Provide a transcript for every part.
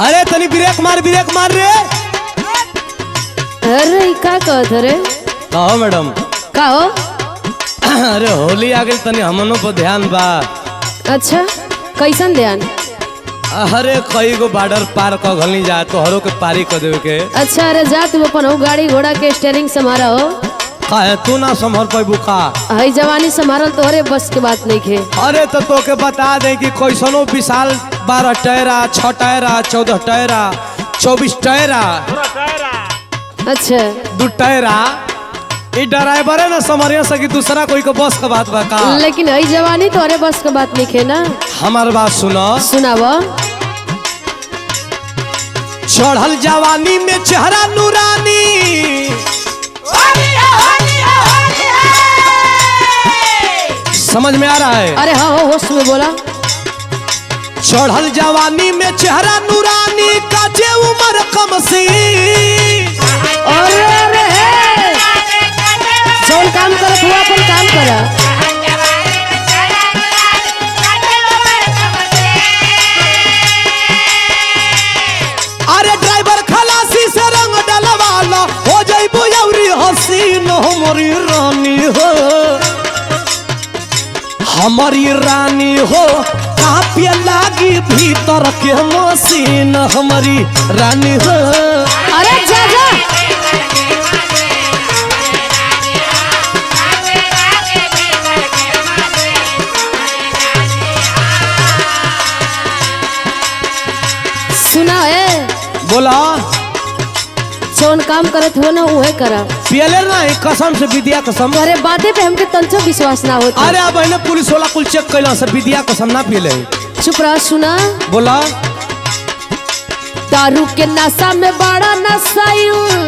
अरे तनी ब्रेक मार ब्रेक मार रे अरे ई का कहत रे कहो मैडम का हो अरे होली आ गई तनी हमनों पर ध्यान बा अच्छा कैसन ध्यान अरे कई गो बॉर्डर पार क घलनी जा तो हरो के पारी क देवे के अच्छा अरे जा तू अपन हो गाड़ी घोड़ा के स्टेयरिंग संभारा हो काहे तू ना संभल पैबू का हई जवानी संभारल तोहरे बस के बात नहीं खे अरे तो तोके बता दे कि कैसनो विशाल बारह टयरा छह टयरा चौदह टयरा चौबीस टयरा अच्छा दू टयरा ई ड्राइवर है ना समरिया सकी दूसरा कोई को बस का बात बा का लेकिन हई जवानी तोहरे बस के बात नहीं खे ना हमार बात सुनो सुनाव चढ़ल जवानी में चेहरा नूरानी समझ में आ रहा है अरे हाँ हो होश में बोला चढ़ल जवानी में चेहरा नूरानी काजे उम्र कम सी अरे अरे हे! जौन काम करत हुआ अपन काम करा अरे ड्राइवर खलासी से रंग डलवाला हो जाइबो यौरी हसीन हमारी रानी हो हमारी रानी हो कापिया लागी भीतर के मसीन हमारी रानी हो अरे जा जा सुना है बोला जौन काम करत हो ना उहे करा पियले ना है कसम से विद्या कसम तोहरे बाते पे हमके तंचो विश्वास ना होता अरे अब इन्हें पुलिस वाला कुल चेक कैला से विद्या कसम ना पियले चुप रहा सुना बोला दारू के नशा में बड़ा नशायु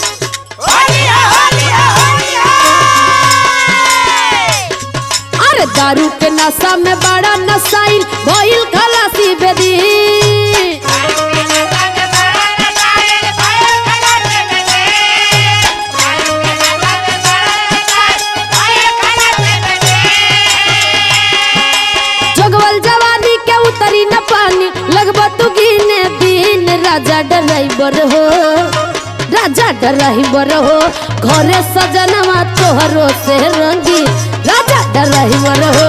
अरे दारू के नशा में बड़ा नशाइल भइल खलासी बेदी जोगवल जवानी के उतरी न पानी लगबा तू गिने दिन राजा ड्राइवर हो राजा ड्राइवर हो घरे सजनवा तोहरो से रंगी राजा ड्राइवर हो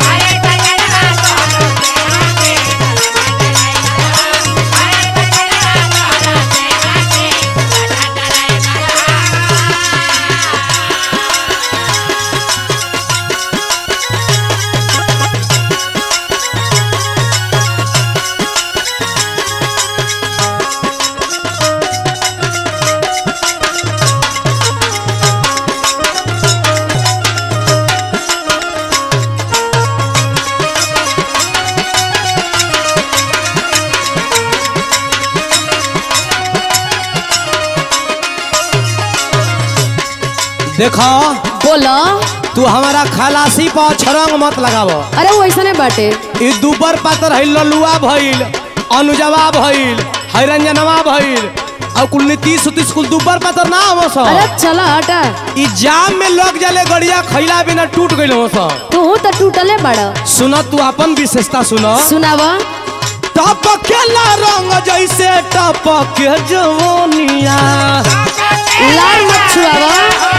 देखो बोलो तू हमारा खलासी पर छरंग मत लगावो अरे वो ऐसा बाटे ई दुबर पातर है ललुआ भइल अनुजवा भइल हैरंजनवा भइल और कुल नीतीश उतीश कुल दुबर पातर ना हो सो अरे चला हटा ई जाम में लग जाले गड़िया खैला बिना टूट गइल हो सो तू तो टूटले बड़ा सुनो तू अपन विशेषता सुनो सुनावा टपकेला रंग जैसे टपके जवनिया लाल मत छुआवा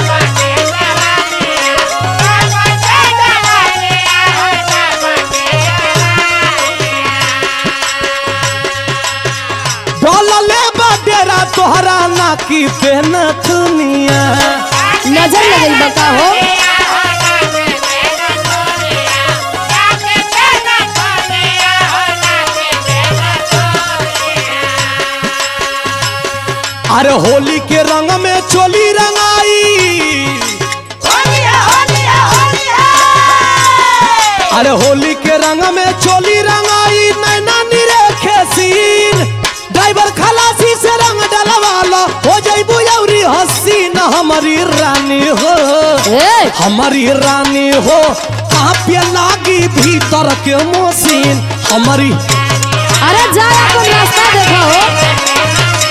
डलले बडेरा तोहरा नाकी पे नथुनिया नजर लगल बका हो अरे होली के रंग में चोली रंगाई अरे होली के रंग में चोली रंगाई नैना निरे खेसीन ड्राइवर खलासी से रंग डलवाला हो जाइबू यौरी हसीन हमारी रानी हो ए हमारी रानी हो कांपे लागी भीतर के मशीन हमारी अरे जा अपन रास्ता देखा हो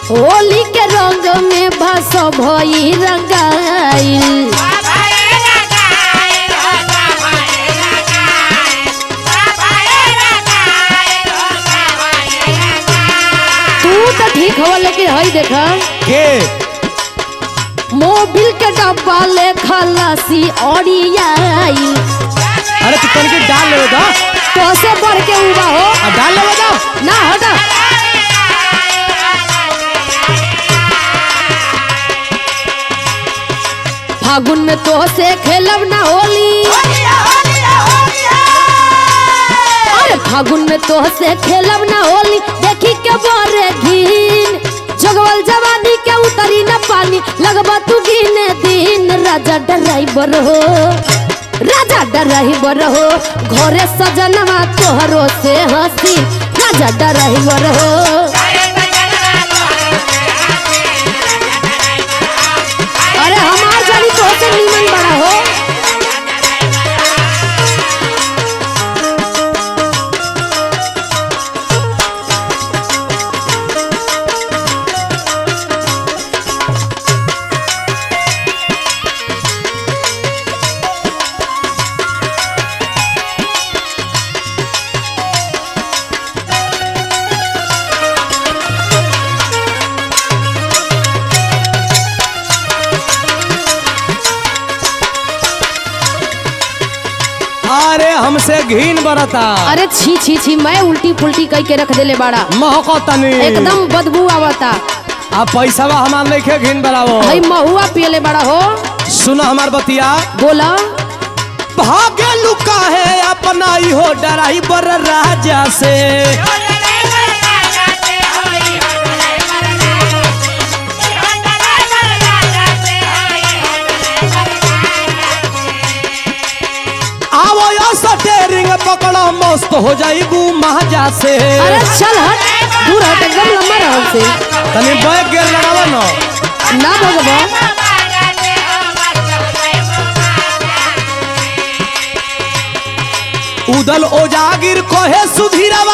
होली के रंग में भस भई रंगाइल तू तो ठीक हो लेकिन हई देखा के मोबिल के डब्बा ले खलासी ओरियाई अरे तू तनिक डाल लेवे दा तो से बढ़ के उबा हो आ डाल लेवे दा ना हटा फागुन में तो से खेलब ना होली अरे फागुन में तो से खेलब ना होली देखी के बोरे घीन जगवल जवानी के उतरी न पानी लगबा तू गिने दिन राजा ड्राइवर हो राजा ड्राइवर हो घरे सजनवा तोहरो से हंसी राजा ड्राइवर हो अरे हमार जानी तो से नीमन बड़ा हो अरे हमसे घीन बरता अरे छी छी छी मैं उल्टी पुल्टी कह के रख देले बाड़ा महको तनी एकदम बदबू आवता आ पैसावा हमार लेके घीन बरावो भाई महुआ पियले बड़ा हो सुना हमार बतिया बोला भागे लुका है अपना ही हो डराई बर राजा से आवो या सटेरिंग पकड़ा मस्त हो जाइबू महाजा से अरे चल हट दूर हट एकदम लंबा रह से तनी बैग गेर लगावा न ना भगवा उदल ओजागिर कहे सुधीरवा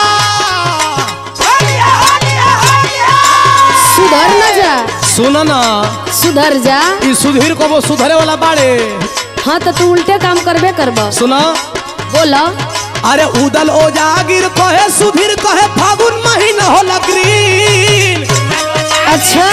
सुधर न जा सुन ना सुधर जा ई सुधीर को वो सुधरे वाला बाड़े हाँ तो तू उल्टे काम करबे करब सुना बोला अरे उदल ओजागिर कहे सुधीर कहे फागुन महीना होला ग्रीन अच्छा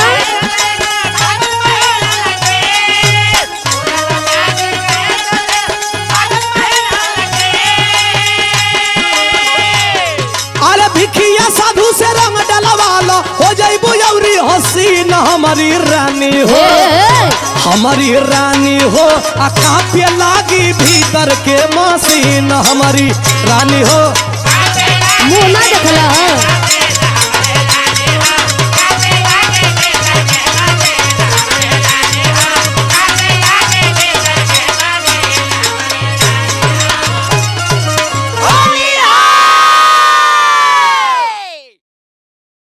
अरे भिखिया साधु से रंग डलवालो हो जाइबू यौरी हसीन हमारी रानी हो ए, हमारी रानी हो आ कांपे लागी भीतर के मसीन हमारी रानी हो मुंह ना देखला है